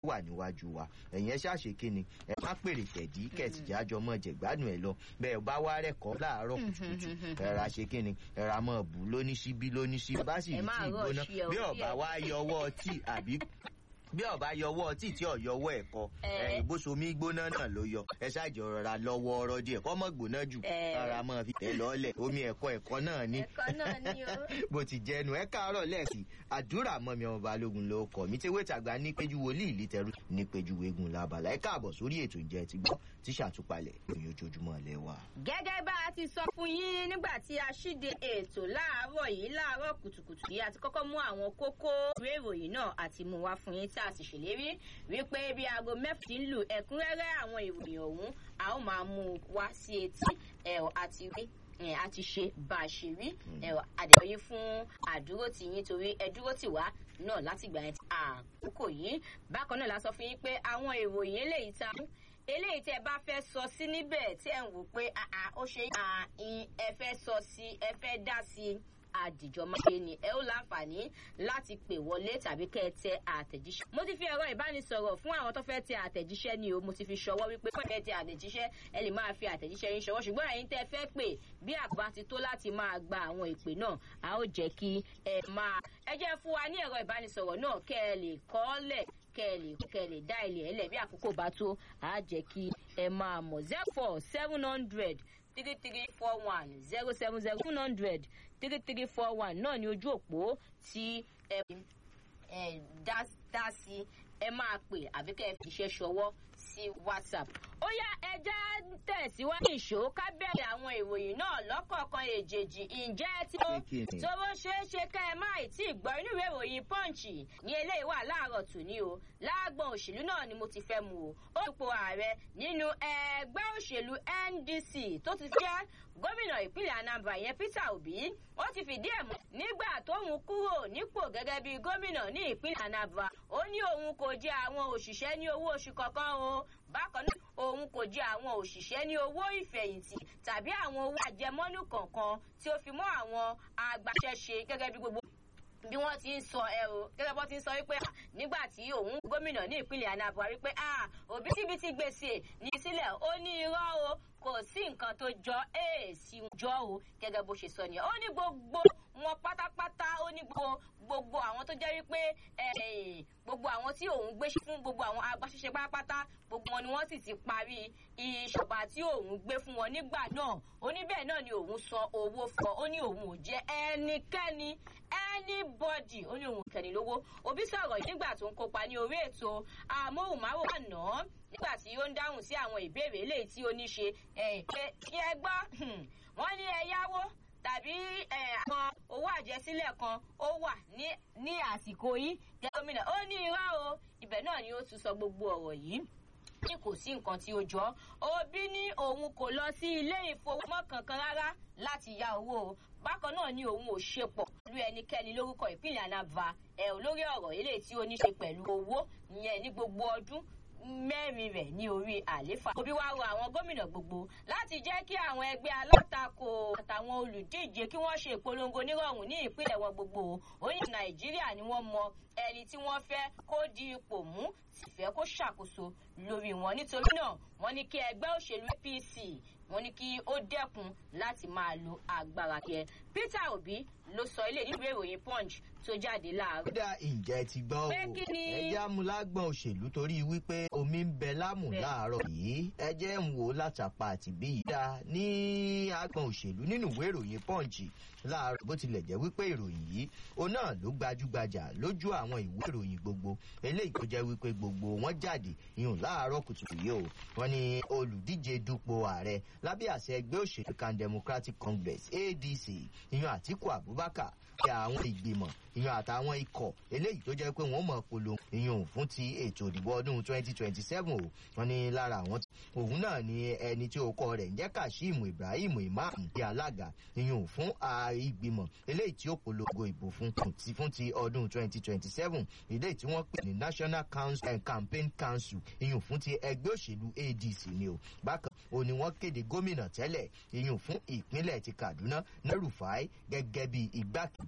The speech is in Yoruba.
wà níwájú wa ẹ̀yin ẹ ṣàṣe kíni ẹ má pèrè tẹ̀dí kẹ̀sì jájọ mọ́ jẹ̀gbádùn ẹ̀ lọ bẹ́ẹ̀ bá wá rẹ̀kọ́ láàárọ̀ kùtùkùtù ẹ̀rà ṣe kíni ẹ̀rà mọ́ bù lóníṣíbí lóníṣíbí bá sì rí tí ìgbóná bí ọ̀bá wá yọwọ́ tí àbí bí ọba yọwọ́ tí tí ọ̀yọwọ́ ẹ̀kọ́ ìbósomi gbóná náà ló yọ ẹ ṣáàjì rọra lọ́wọ́ ọ̀rọ̀ díẹ̀ kọ́ mọ̀ gbóná jù rárá mọ́ fi tẹ̀ lọ́lẹ̀ omi ẹ̀kọ́ ẹ̀kọ́ náà ní bó ti jẹnu ẹ káàárọ̀ lẹ́ẹ̀sì àdúrà mọ́mi ọmọ balógun ló kọ̀ mí tí wẹ́tàgbà ní péjú wòlíì lítẹ̀rù ní péjú wégun labala ẹ káàbọ̀ sórí ètò ìjẹ́ ti gbọ́ tí ṣàtúpalẹ̀ ìròyìn ojoojúmọ́ lẹ wa. gẹ́gẹ́ bá a ti sọ fún yín nígbà tí a ṣíde ètò láàárọ̀ yìí láàárọ̀ kùtùkùtù yìí àti kọ́kọ́ mú àwọn kókó ìwé ìròyìn náà àti mú wá fún yín tí a sì ṣèlérí wípé bí aago mẹ́fà ti ń lù ẹ̀kúnrẹ́rẹ́ àwọn ìròyìn ọ̀hún a ó máa mú un wá sí etí ẹ̀rọ àti rí a ti ṣe bá a ṣe rí àdéhùn fún àdúró tì yín torí ẹ dúró tì wá náà láti gbà àkókò yìí bákan náà la sọ fún yín pé àwọn ìròyìn eléyìí ta eléyìí tí ẹ bá fẹ́ sọ sí níbẹ̀ tí ẹ ń wò pé ó ṣe ẹ fẹ́ sọ sí ẹ fẹ́ dá sí àdìjọ máa ṣe ni ẹ ó láǹfààní láti pè wọlé tàbí kẹ́ ẹ tẹ àtẹ̀jíṣẹ́. mo ti fi ẹ̀rọ ìbánisọ̀rọ̀ fún àwọn tó fẹ́ tẹ àtẹ̀jíṣẹ́ ni o mo ti fi ṣọwọ́ wípé pé ẹ tẹ àtẹ̀jíṣẹ́ ẹ lè máa fi àtẹ̀jíṣẹ́ yín ṣọwọ́ ṣùgbọ́n ẹ̀yin tẹ́ fẹ́ pè bí àgbà ti tó láti máa gba àwọn ìpè náà a ó jẹ́ kí ẹ máa ẹ jẹ́ fún wa ní ẹ̀rọ ìbánisọ̀rọ̀ náà kẹ́ ẹ lè kọ́ lẹ̀ kẹ́ ẹ lè kẹ́ ẹ lè dá ilé ẹ lẹ̀ bí àkókò bá tó a jẹ́ kí ẹ máa mọ̀ zero four seven hundred three three four one zero seven zero two hundred three three four one náà ní ojú òpó tí ẹ dá sí ẹ máa pè àbí kẹ́ ẹ fi iṣẹ́ ṣọwọ́ sí whatsapp. ó yá ẹja tẹ̀síwájú ìṣó ká bẹ̀rẹ̀ àwọn ìròyìn náà lọ́kọ̀ọ̀kan èjèèjì ǹjẹ́ tí ó tówó ṣeé ṣe ká ẹ má tí ì gbọ́ inú ìwé ìròyìn punch ní eléyìí wà láàárọ̀ tòní o láàgbọ̀n òṣèlú náà ni mo ti fẹ́ mu o ó dupò ààrẹ nínú ẹgbẹ́ òṣèlú ndc tó ti jẹ́ gómìnà ìpínlẹ̀ anambra ìyẹn peter obi ó ti fìdí ẹ̀ mọ́ nígbà tóun kúrò nípò gẹ́gẹ́ bí gómìnà ní ìpínlẹ̀ anambra ó ní òun kò jẹ àwọn òṣìṣẹ́ ní owó oṣù kankan o bákan náà òun kò jẹ àwọn òṣìṣẹ́ ní owó ìfẹ̀yìntì tàbí àwọn owó àjẹmọ́nú kankan tí ó fi mọ́ àwọn agbaṣẹ́ṣe gẹ́gẹ́ bí gbogbo bí wọ́n ti ń sọ ẹ o gẹ́gẹ́ bọ́ ti ń sọ wípé nígbà tí òun gómìnà ní ìpínlẹ̀ anambra wípé òbítíbitì gbèsè ní sílẹ̀ ó ní irọ́ o kò sí nǹkan tó jọ èèsì jọ o gẹ́gẹ́ bó ṣe sọ nìyẹn ó ní gbogbo wọn pátápátá ó ní gbogbo gbogbo àwọn tó jẹ́ wípé gbogbo àwọn tí òun gbé fún gbogbo àwọn agbaṣẹ́ṣe pátápátá gbogbo wọn ni wọ́n sì ti parí ìṣọ̀bà tí òun gbé fún wọn nígbà náà ó ní bẹ́ẹ̀ náà ni òun san owó fún ọ ó ní òun ò jẹ́ ẹnikẹ́ni anybody ó ní òun kẹ́ni lówó òbí sọ̀rọ̀ nígbà tó ń kópa ní orí ètò amóhùnmáwòrán àná nígbà tí ó ń dáhùn sí àwọn ìbéèrè eléyìí tí ó ní ṣe kí ẹ gbọ́ wọ́n ní ẹ yáwó tàbí àwọn owó àjẹsílẹ̀ kan ó wà ní àsìkò yìí gómìnà ó ní irọ́ o ibẹ̀ náà ni ó tún sọ gbogbo ọ̀rọ̀ yìí ní kò sí nǹkan tí ó jọ òbí ní òun kò lọ sí ilé ìfowópamọ́ kankan rárá láti ya owó bákan náà ni òun ò ṣe pọ̀ pẹ̀lú ẹnikẹ́ni lórúkọ ìpínlẹ̀ anava ẹ̀ olórí ọ̀rọ̀ eléyìí tí ó ní ṣe pẹ̀lú owó ìyẹn ní gbogbo ọdún mẹ́rin rẹ̀ ní orí àléfà. òbí wa rọ àwọn gómìnà gbogbo láti jẹ́ kí àwọn ẹgbẹ́ alátakò àtàwọn olùdíje kí wọ́n ṣe ìpolongo nírọ̀rùn ní ìpínlẹ̀ wọn gbogbo. ó ní nàìjíríà ni wọ́n mọ ẹni tí wọ́n fẹ́ kó di ipò mú sì fẹ́ kó ṣàkóso lórí wọn nítorí náà wọ́n ní kí ẹgbẹ́ òṣèlú apc wọ́n ní kí ó dẹ́kun láti máa lo agbára kẹ peter obi ló sọ ilé nílùú ìròyìn punch tó jáde láàárọ̀. kódà ǹjẹ́ ti gbọ́ o ẹjẹ́ amúlágbọ̀n òṣèlú torí wípé omi ń bẹ lámù láàárọ̀ yìí ẹjẹ́ ń wò látàpá àti bí yìí dá ní agbọ̀n òṣèlú nínú ìwé ìròyìn punch láàárọ̀ bó tilẹ̀ jẹ́ wípé ìròyìn yìí òun náà ló gbajúgbajà lójú àwọn ìwé ìròyìn gbogbo eléyìí tó jẹ́ wípé gbogbo wọn jáde ìhùn láàárọ̀ kùtùkù yìí o wọn ni olùdíje dupò ààrẹ lábẹ́ àṣẹ ẹgbẹ́ òṣèlú kan democratic congress adc ìyún àtiku abubakar kí àwọn ìgbìmọ̀ ìyún àtàwọn ikọ̀ eléyìí tó jẹ́ pé wọ́n mọ̀ polongo ìyún fún ti ètò ìdìbò ọdún twenty twenty seven o wọn ni lára àwọn òun náà ni ẹni tí orúkọ rẹ̀ ń jẹ́ kashim ibrahim imam di alága ìyún fún ìgbìmọ̀ eléyìí tí ó polongo ìbò fún ti fún ti ọdún twenty twenty seven eléyìí tí wọ́n pè ní national council and campaign council ìyún fún ti ẹgbẹ́ òṣèlú adc ni o bákan o ni wọ́n kéde gómìnà tẹ́lẹ̀ ìyún fún ìpínlẹ̀ ti kaduna nerufai gẹ́gẹ́ bí igbákejì